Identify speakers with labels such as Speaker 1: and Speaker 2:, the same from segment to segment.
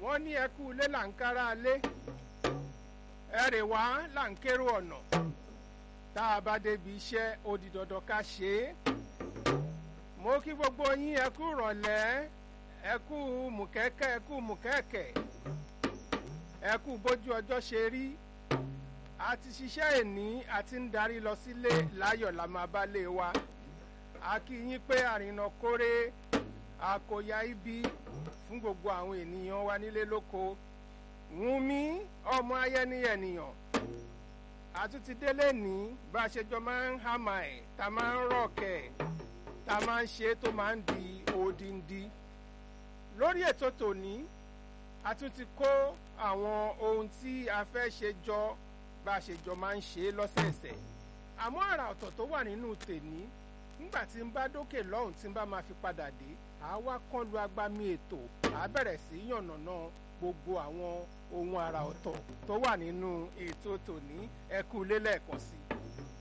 Speaker 1: wọ́n ní ẹkú ilé là ń kára lé ẹrè wá là ń kérò ọ̀nà tá a bá débi iṣẹ́ ó di dandan ká ṣe é mo kí gbogbo yín ẹkú rọ̀lẹ́ ẹkú mùkẹ́kẹ́ ẹkú mùkẹ́kẹ́ ẹkú bójú ọjọ́ ṣe rí a ti ṣiṣẹ́ èní a ti ń darí lọ sílé láyọ̀ la máa bá lé wa a kí yín pé àrìnà kórè àkòyà ibi fún gbogbo àwọn ènìyàn wa nílé lóko wùnmí ọmọ ayẹni ènìyàn àtúntí délé ní bá a ṣe jọ máa ń hàmà ẹ̀ tá a máa ń rọ̀kẹ̀ tá a máa ń ṣe tó máa ń di odindi lórí ètò tòní a tún ti kó àwọn ohun tí a fẹ́ ṣe jọ bá a ṣe jọ máa ń ṣe lọ́sẹ̀ẹ̀sẹ̀ àmọ́ àrà ọ̀tọ̀ tó wà nínú tèní nígbà tí n bá dókè lọ́hùn tí n bá máa fi padà dé àá wá kán lu agbami ètò àá bẹ̀rẹ̀ sí yànnàná gbogbo àwọn ohun àrà ọ̀tọ̀ tó wà nínú ètò tòní ẹkú lélẹ̀ẹ̀kan sí i.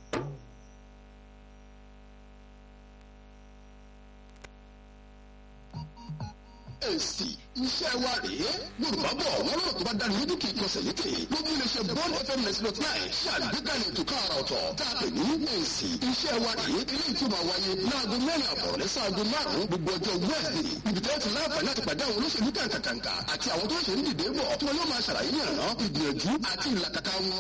Speaker 2: èsì iṣẹ́ wa rèé yorùbá bọ̀ wọ́n lọ́rọ̀ tó bá dáni lójú kì í kọsẹ̀ létè ló mú iléeṣẹ́ bond fm ninety dot nine ṣe àgbékalẹ̀ ètò káàrà ọ̀tọ̀ tá a pè ní èsì iṣẹ́ wa rèé eléyìí tó máa wáyé láago mẹ́rin àbọ̀ lẹ́sẹ̀ aago márùn-ún gbogbo ọjọ́ wẹ́ẹ̀sì ibi tẹ́ ti láǹfààní láti pàdé àwọn olóṣèlú kàǹkàǹkà àti àwọn tó ń ṣe ń dìde bọ̀ tí wọn yóò máa ṣàlàyé ìrànà ìgbìyànjú àti ìlàkàkà wọn